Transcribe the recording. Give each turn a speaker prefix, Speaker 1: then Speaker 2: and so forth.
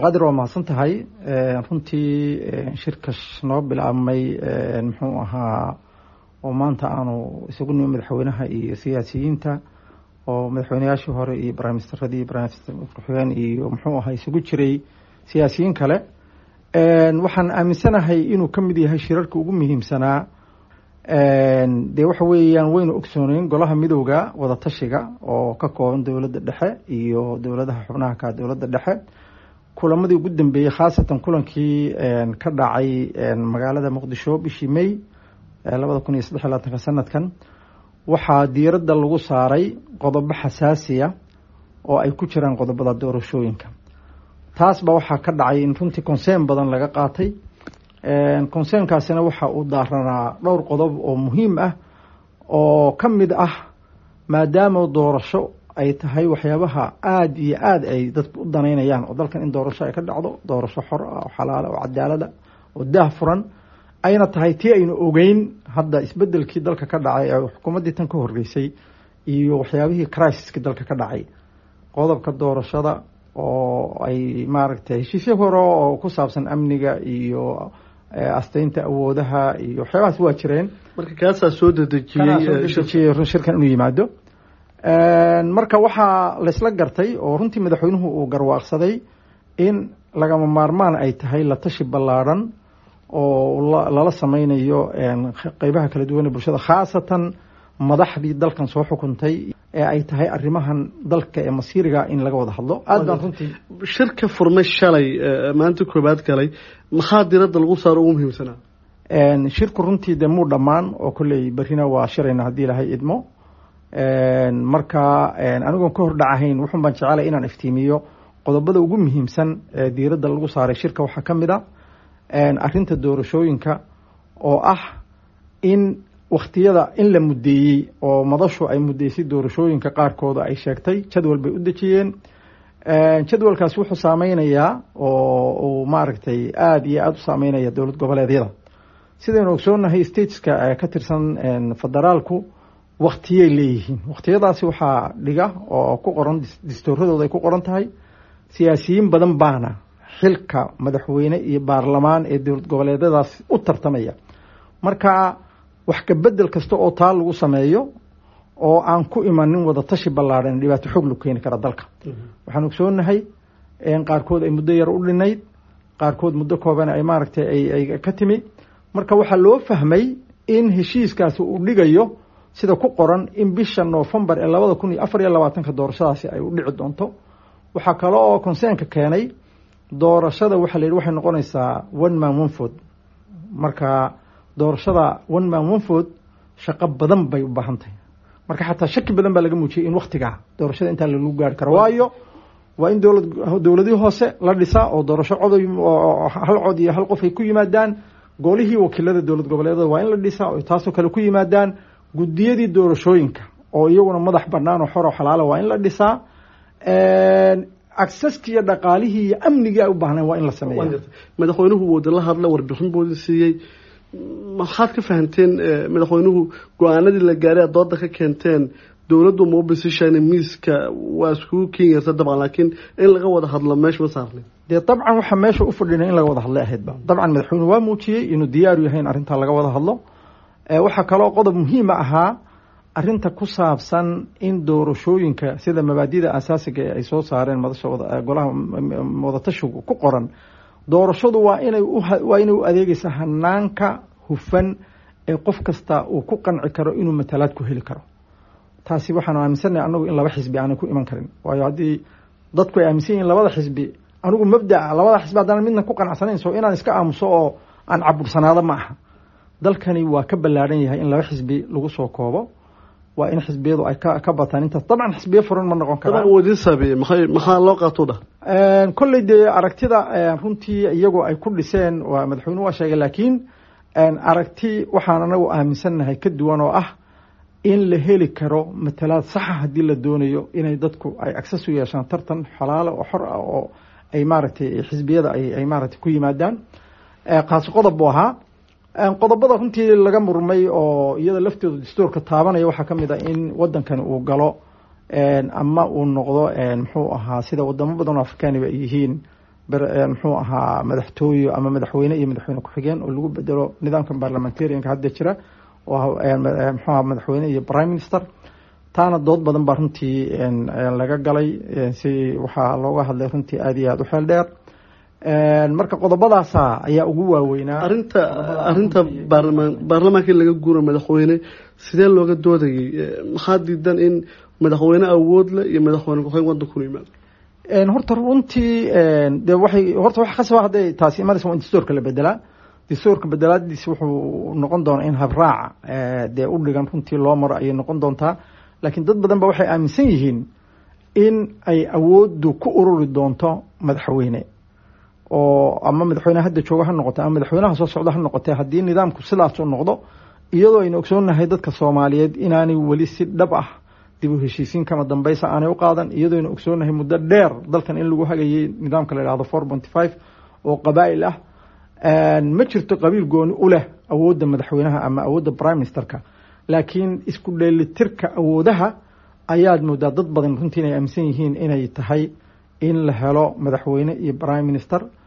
Speaker 1: cabdiqaadir waa mahadsan tahay runtii shirka noo bilaabmay muxuu ahaa oo maanta aanu isagu nimi madaxweynaha iyo siyaasiyiinta oo madaxweyneyaashii hore iyo briministeradii ku-xigeen iyo muxuu ahaa isugu jiray siyaasiyiin kale waxaan aaminsanahay inuu ka mid yahay shirarka ugu muhiimsanaa dee waxa weeyaan waynu ogsooneyn golaha midowda wadatashiga oo ka kooban dowladda dhexe iyo dowladaha xubnaha ka dowladda dhexe kulamadii ugu dambeeyey khaasatan kulankii ka dhacay magaalada muqdisho bishii may labada kun iyo saddex labaatanka sanadkan waxaa diiradda lagu saaray qodobo xasaasiya oo ay ku jiraan qodobada doorashooyinka taasba waxaa ka dhacay in runtii conseen badan laga qaatay conseenkaasina waxa uu daaranaa dhowr qodob oo muhiim ah oo ka mid ah maadaama doorasho ay tahay waxyaabaha aada iyo aada ay dadku u danaynayaan oo dalkan in doorasho ay ka dhacdo doorasho xor ah oo xalaala oo cadaalada oo daah furan ayna tahay tii aynu ogeyn hadda isbedelkii dalka ka dhacay ee xukuumaddii tan ka horreysay iyo waxyaabihii crisiskii dalka ka dhacay qodobka doorashada oo ay maaragtay heshiisyo hore oo ku saabsan amniga iyo asteynta awoodaha iyo waxyaabahaas waa jireen
Speaker 2: marka kaasaa soo dedejiyey
Speaker 1: shirkan inuu yimaado marka waxaa laysla gartay oo runtii madaxweynuhu uu garwaaqsaday in lagama maarmaan ay tahay la tashi ballaadhan oo lala sameynayo qeybaha kala duwan ee bulshada khaasatan madaxdii dalkan soo xukuntay ee ay tahay arrimahan dalka ee masiiriga in laga wada hadlo aad baan runtii
Speaker 2: shirka furmay shalay maanta koobaad galay maxaa diradda lagu saaro ugu muhiimsanaa
Speaker 1: shirku runtii dee muu dhammaan oo kolley berrina waa shirayna haddii ilahay idmo marka anigoon ka hor dhacahayn wuxun baan jecelay inaan iftiimiyo qodobada ugu muhiimsan ee diiradda lagu saaray shirka waxaa ka mid a arrinta doorashooyinka oo ah in wakhtiyada in la muddeeyey oo madashu ay muddeysay doorashooyinka qaarkooda ay sheegtay jadwal bay u dejiyeen jadwalkaasi wuxuu saameynayaa oo uu maaragtay aada iyo aada u saameynaya dowlad goboleedyada sidaynu ogsoonahay stateska ka tirsan federaalku waktiyay leeyihiin wakhtiyadaasi waxaa dhiga oo ku qoran distooradooda ay ku qoran tahay siyaasiyiin badan baana xilka madaxweyne iyo baarlamaan ee dowlad goboleedyadaas u tartamaya marka wax kabedel kasta oo taa lagu sameeyo oo aan ku imanin wada tashi ballaadhan dhibaato xoog lagu keeni kara dalka waxaan ogsoonahay qaarkood ay muddo yar u dhinayd qaarkood muddo kooban ay maaragtay ay ka timi marka waxaa loo fahmay in heshiiskaasi uu dhigayo sida ku qoran in bisha noofembar ee labada kun iyo afar iyo labaatanka doorashadaasi ay u dhici doonto waxaa kale oo conseenka keenay doorashada waxaa la yidhi waxay noqonaysaa one man one food marka doorashada one man one food shaqo badan bay u baahan tahay marka xataa shaki badan baa laga muujiyey in waktigaa doorashada intaa lagu gaari karo waayo waa in dowlad dowladihii hoose la dhisaa oo doorasho coday hal cod iyo hal qof ay ku yimaadaan golihii wakiilada dowlad goboleedada waa in la dhisaa oo taasoo kale ku yimaadaan guddiyadii doorashooyinka oo iyaguna madax banaan oo xor oo xalaala waa in la dhisaa acceski iyo dhaqaalihii iyo amnigii ay u baahnayn waa in la sameeya
Speaker 2: madaxweynuhu wooda la hadla warbixin boodi siiyey maxaad ka fahamteen madaxweynuhu go-aanadii la gaaray aad dooda ka keenteen dowladdu ma u bisishaan miiska waa iskugu kenyarta dabcan laakiin in laga wada hadlo meesha ma saarnay
Speaker 1: dee dabcan waxaa meesha u fadhinay in laga wada hadlay ahaydba dabcan madaxweynuhu waa muujiyey inuu diyaaru yahay in arrintaa laga wada hadlo waxaa kaloo qodob muhiima ahaa arinta ku saabsan in doorashooyinka sida mabaadida asaasiga ee ay soo saareen madasha golaha wadatashigu ku qoran doorashadu waa inay waa inay u adeegeysaa hanaanka hufan ee qof kasta uu ku qanci karo inuu matalaad ku heli karo taasi waxaanu aaminsannahay anagu in laba xisbi aanay ku iman karin waayo haddii dadku ay aaminsan yihiin labada xisbi anigu mabdaa labada xisbi haddaan midna ku qanacsanayn so inaan iska aamuso oo aan cabursanaado ma aha dalkani waa ka ballaadhan yahay in laba xisbi lagu soo koobo waa in xisbiyadu ay ka bataan intaas dabcan xisbiyo furan ma noqon karaan
Speaker 2: wadisabi maxay maxaa loo qaato dhah
Speaker 1: kolley dee aragtida runtii iyagoo ay ku dhiseen waa madaxweynuhu waa sheegay laakiin aragti waxaan anagu aaminsannahay ka duwan oo ah in la heli karo matalaad saxa haddii la doonayo inay dadku ay access u yeeshaan tartan xalaalo oo xor ah oo ay maaragtay xisbiyada ay maaragtay ku yimaadaan kaasi qodob buu ahaa qodobada runtii laga murmay oo iyada laftooda dastuurka taabanaya waxaa ka mid a in wadankani uu galo ama uu noqdo muxuu ahaa sida wadamo badan oo afrikaaniba ay yihiin muxuu ahaa madaxtooye ama madaxweyne iyo madaxweyne ku-xigeen oo lagu bedelo nidaamka parliamentarianka hadda jira oo muxuu aha madaxweyne iyo prime minister taana dood badan baa runtii laga galay si waxaa looga hadlay runtii aada iyo aada u xeel dheer marka qodobadaasa ayaa ugu waaweynaa
Speaker 2: arinta arinta baarlamaan baarlamaanka in laga guuro madaxweyne sidee looga doodayay maxaa diidan in madaxweyne awood leh iyo madaxweyne ku-xigeen wadanku yimaado
Speaker 1: horta runtii de waxay horta wax khasaba hadday taasi imanaysa waa in dastuurka la bedelaa dastuurka bedelaadiis wuxuu noqon doonaa in habraaca dee u dhigan runtii loo maro ayay noqon doontaa laakiin dad badan ba waxay aaminsan yihiin in ay awooddu ku ururi doonto madaxweyne oo ama madaxweyne hadda jooga ha noqote ama madaxweynaha soo socda ha noqotee haddii nidaamku sidaasuu noqdo iyadoo aynu ogsoonnahay dadka soomaaliyeed inaanay weli si dhab ah dib u heshiisiin kama dambaysa aanay u qaadan iyadoo aynu ogsoonnahay muddo dheer dalkan in lagu hagayay nidaamka la yidhahdo four ponty five oo qabaa'il ah ma jirto qabiil gooni u leh awoodda madaxweynaha ama awoodda prime ministerka laakiin isku dheelitirka awoodaha ayaad moodaa dad badan runtii inay aaminsan yihiin inay tahay in la helo madaxweyne iyo prime minister